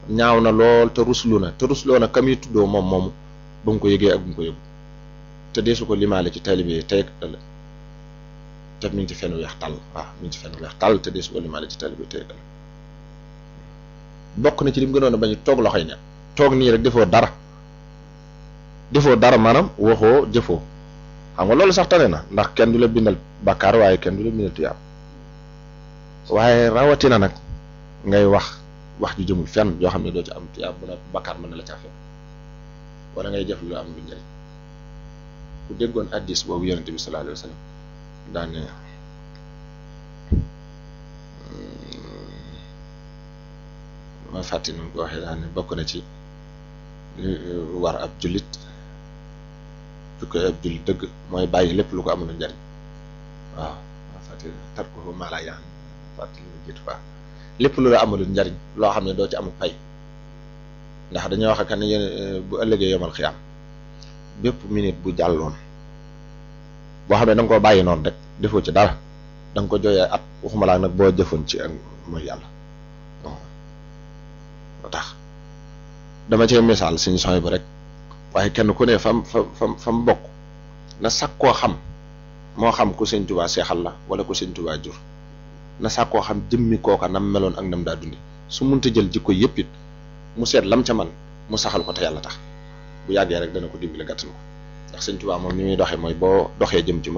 ñaaw na lool te ruslu na te rusloo na kam yi tuddoo moom moomu ba mu ko yëgee ak bu mu ko yëgu te deesu ko limaale ci taalibe yi tey ëllëg te mi ngi ci fenn weex tàll waaw mi ngi ci fenn weex tàll te deesu ko limaale ci taalibe yi tey ëllëg bokk na ci lim gënoon a bañ toog loxoy ne toog nii rek defoo dara defoo dara maanaam waxoo jëfoo xam nga loolu sax tane na ndax kenn du la bindal bàkkaar waaye kenn du la bindal tuyaab waaye rawatina nag ngay wax wax ju jëmul fenn yoo xam ne doo ci am tuyaab bu na bàkkaar mën na la caa fekk wala ngay jëf lu am lu njëriñ ku déggoon addis boobu yonente bi sallallahu alayhi wa sallam daane ma fàtti nu ko waxee daane bokk na ci war ab jullit jukko ab jullit dëgg mooy bàyyi lépp lu ko amul njariñ waaw ma fàtti tar ko maa laa yaan fàtti lu jiitu baax lépp lu la amul njariñ loo xam ne doo ci amul pay ndax dañoo wax ak ne yéen bu ëllëgee yomal xiyaam bépp minute bu jàlloon boo xam ne da nga koo bàyyi noonu rek defoo ci dara da nga ko jooyee at waxuma laa nag boo jëfoon ci ak mooy yàlla moo tax dama cee misaal suñu sooy bu rek waaye kenn ku ne fam fa fam fam bokk na sàkkoo xam moo xam ku sëñ Tuubaa seexal la wala ku sëñ Tuubaa jur na sàkkoo xam jëmmi kooka nam meloon ak nam daa dundi su munta jël jikko yëpp it mu seet lam ca man mu saxal ko te yàlla tax bu yàggee rek dana ko dimbali gàttan ko ndax sëñ Tuubaa moom ni muy doxee mooy boo doxee jëm ci moom